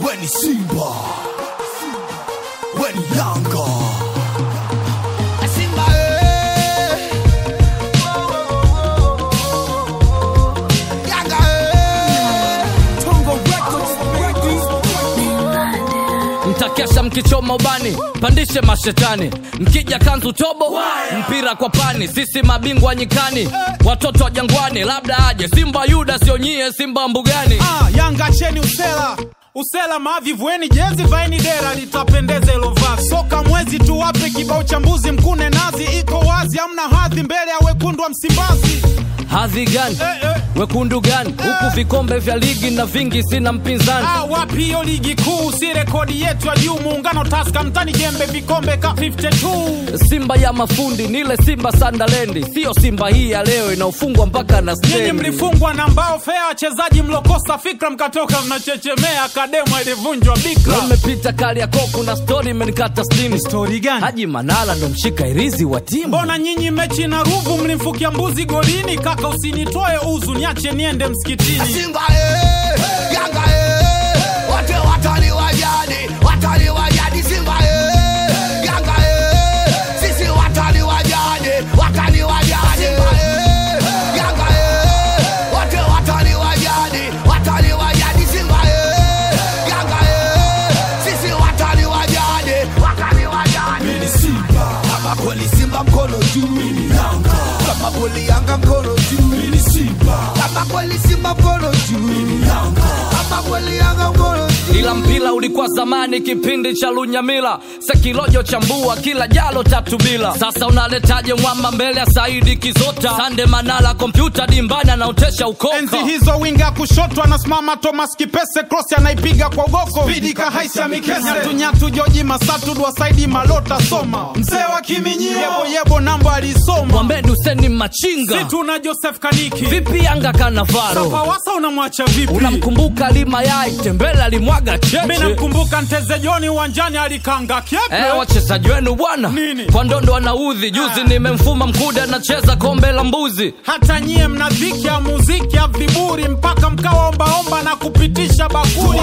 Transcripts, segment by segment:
weni Simba, weni Yanga. Simba eh. Yanga eh. Tongo Records, baby. mtakesha mkichoma ubani pandishe mashetani mkija kanzu tobo mpira kwa pani sisi mabingwa nyikani watoto wa jangwani labda aje simba yuda sionyie simba mbugani Ah, Yanga cheni usela usela mavi vueni jezi vaini dera litapendeza ilo vazi soka mwezi tu wape kibao cha mbuzi mkune nazi iko wazi amna hadhi mbele ya wekundu wa Msimbazi hadhi gani eh, eh. wekundu gani huku vikombe vya ligi na vingi sina mpinzani Ah, wapi hiyo ligi kuu si rekodi yetu ya juu muungano taska mtani jembe vikombe ka 52 simba ya mafundi nile simba sandalendi siyo simba hii ya leo inaofungwa mpaka na nyinyi stendi mlifungwa na mbao fea wachezaji mlokosa fikra mkatoka mnachechemea akadema ilivunjwa bikra nimepita kali ya koku na stori imenikata stini stori gani haji manala ndo mshika irizi wa timu mbona nyinyi mechi na ruvu mlimfukia mbuzi golini kaka usinitoe uzu niache niende msikitini Simba eh, Yanga eh, wote watani wa jadi, watani wa jadi. Simba eh, Yanga eh, sisi watani wa jadi, watani wa jadi. Simba eh, Yanga eh, wote watani wa jadi, watani wa jadi. Simba eh, Yanga eh, sisi watani wa jadi, watani wa jadi. Mimi ni Simba, kama kweli Simba mkono juu. Mimi ni Yanga, kama kweli Yanga mkono juu. Mimi ni Simba, kama kweli Simba mkono juu. Mimi ni Yanga, kama kweli Yanga mkono juu. ila mpira ulikuwa zamani kipindi cha lunyamila sekilojo chambua kila jalo tatu bila sasa unaletaje mwamba mbele ya saidi kizota sande manala kompyuta dimbani anaotesha ukoka enzi hizo winga kushoto anasimama thomas kipese cross anaipiga kwa ugoko spidi kahaisha mikese nyatunyatu joji masatu dwasaidi malota soma mzee wa kiminyio yeboyebo namba alisoma mwambeni useni machinga situ na joseph kaniki vipi yanga kanavaro pawasa unamwacha vipi unamkumbuka lima yai tembele alimwaga mi cheche namkumbuka nteze joni uwanjani alikanga kyepe Eh, wachezaji wenu bwana Nini? kwa ndondo wanaudhi juzi Ah. nimemfuma mkude anacheza kombe la mbuzi hata nyie mna dhiki ya muziki ya viburi mpaka mkawaombaomba na kupitisha bakuli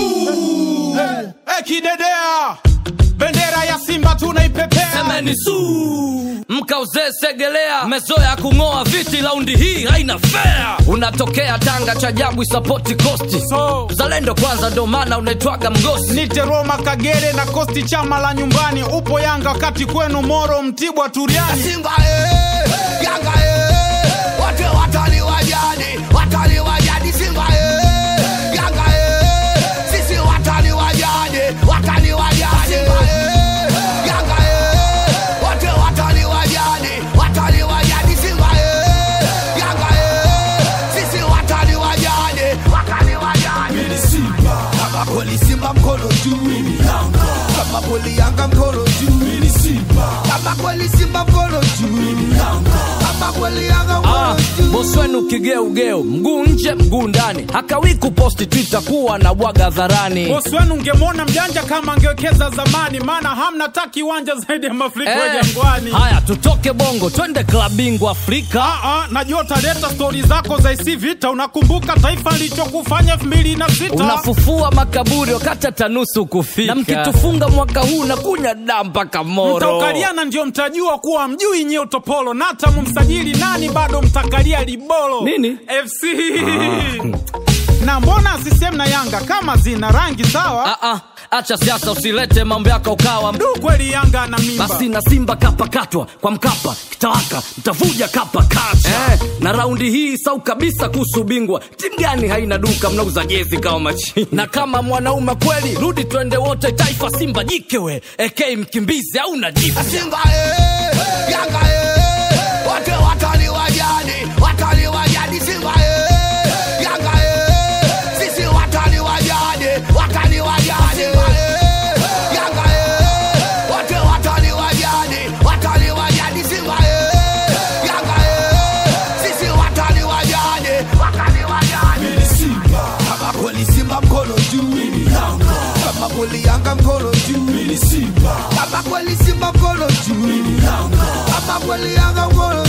Eh, eh, kidedea bendera ya simba tunaipepea semeni su mkauzee segelea mezoya kung'oa viti laundi hii haina fea unatokea tanga cha jabu isapoti kosti so zalendo kwanza ndo maana unaitwaga mgosi nite roma kagere na kosti chama la nyumbani upo yanga wakati kwenu moro mtibwa turiani Simba eh, Yanga eh, wote watani wa jadi, watani wa jadi. Simba eh, Yanga eh, sisi watani wa jadi, watani wa jadi. Simba eh, Yanga eh, wote watani wa jadi, watani wa jadi. Simba eh, Yanga eh, sisi watani wa jadi, watani wa jadi. Mimi ni Simba, kama kweli Simba mkono juu. Mimi ni Yanga, kama kweli Yanga mkono juu. Mimi ni Simba, kama kweli Simba mkono juu. Mimi ni Yanga, kama kweli Yanga Ah, mkono juu. bosi wenu kigeugeu mguu nje mguu ndani hakawi kuposti twitter kuwa na bwaga dharani bosi wenu ngemwona mjanja kama angewekeza zamani maana hamna ta kiwanja zaidi ya mafriko ya Eh, jangwani haya tutoke bongo twende klabingwa afrika Ah, ah, najua utaleta stori zako za isi vita unakumbuka taifa lichokufanya elfu mbili na sita unafufua makaburi wakati hata nusu kufika na mkitufunga mwaka huu na kunya daa mpaka moro mtaukaliana ndio mtajua kuwa mjui nyie utopolo na hata mumsajili nani bado mtakalia libolo Nini? fc na mbona sisem na yanga kama zina rangi sawa Ah, ah, acha siasa usilete mambo yako ukawa du kweli yanga na mimba basi na simba kapakatwa kwa mkapa kitawaka mtavuja kapa kacha eh, na raundi hii sau kabisa kuhusu ubingwa timu gani haina duka mnauza jezi kama machini na kama mwanaume kweli rudi twende wote taifa simba jikewe ek mkimbizi au na jifu Simba eh, Yanga eh, wote watani wa jadi, watani wa jadi. Simba eh, Yanga eh, sisi watani wa jadi, watani wa jadi. Simba eh, Yanga eh, wote watani wa jadi, watani wa jadi. Simba eh, Yanga eh, sisi watani wa jadi, watani wa jadi. Mimi ni Simba, kama kweli Simba mkono juu. Mimi ni Yanga, kama kweli Yanga mkono juu. Mimi ni Simba, kama kweli Simba mkono juu. Mimi ni Yanga, kama kweli Yanga mkono